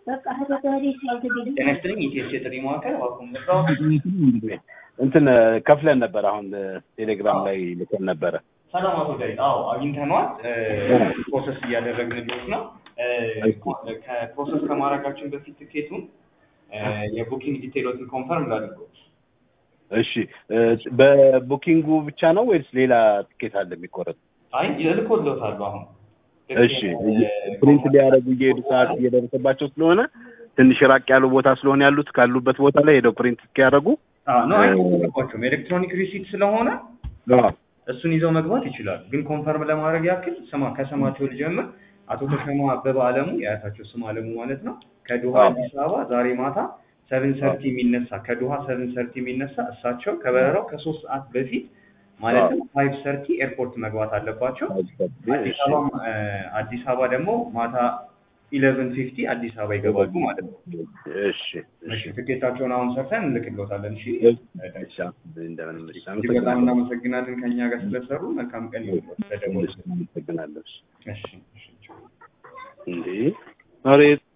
ጤና ይስጥልኝ ኢቲኤስ የጥሪ ማዕከል እባክዎን መጣሁ። እንትን ከፍለን ነበር። አሁን ቴሌግራም ላይ ልከን ነበረ። ሰላም አቶ ዳዊት። አዎ አግኝተነዋል። ፕሮሰስ እያደረግንልዎት ነው። ከፕሮሰስ ከማድረጋችን በፊት ትኬቱን የቡኪንግ ዲቴሎትን ኮንፈርም ላድርገው። እሺ በቡኪንጉ ብቻ ነው ወይስ ሌላ ትኬት አለ የሚቆረጥ? አይ እልክልዎታለሁ አሁን እሺ ፕሪንት ሊያደርጉ እየሄዱ ሰዓት እየደረሰባቸው ስለሆነ ትንሽ ራቅ ያሉ ቦታ ስለሆነ ያሉት ካሉበት ቦታ ላይ ሄደው ፕሪንት እስኪያደርጉ ነው አይጠበቋቸውም። ኤሌክትሮኒክ ሪሲት ስለሆነ እሱን ይዘው መግባት ይችላሉ። ግን ኮንፈርም ለማድረግ ያክል ስማ ከስማቸው ልጀምር። አቶ ተሾመ አበበ አለሙ የአያታቸው ስም አለሙ ማለት ነው። ከዶሃ አዲስ አበባ ዛሬ ማታ ሰቨን ሰርቲ የሚነሳ ከዶሃ ሰቨን ሰርቲ የሚነሳ እሳቸው ከበረራው ከሶስት ሰዓት በፊት ማለትም ፋይቭ ሰርቲ ኤርፖርት መግባት አለባቸው። አዲስ አበባ አዲስ አበባ ደግሞ ማታ ኢሌቨን ፊፍቲ አዲስ አበባ ይገባሉ ማለት ነው። እሺ እሺ ትኬታቸውን አሁን ሰርተን እንልክልዎታለን። እሺ እሺ እንደምንም እጅግ በጣም እናመሰግናለን ከእኛ ጋር ስለሰሩ። መልካም ቀን ይሁንልዎት። ተደውሉ። አመሰግናለሁ። እሺ እሺ እንዴ ኧረ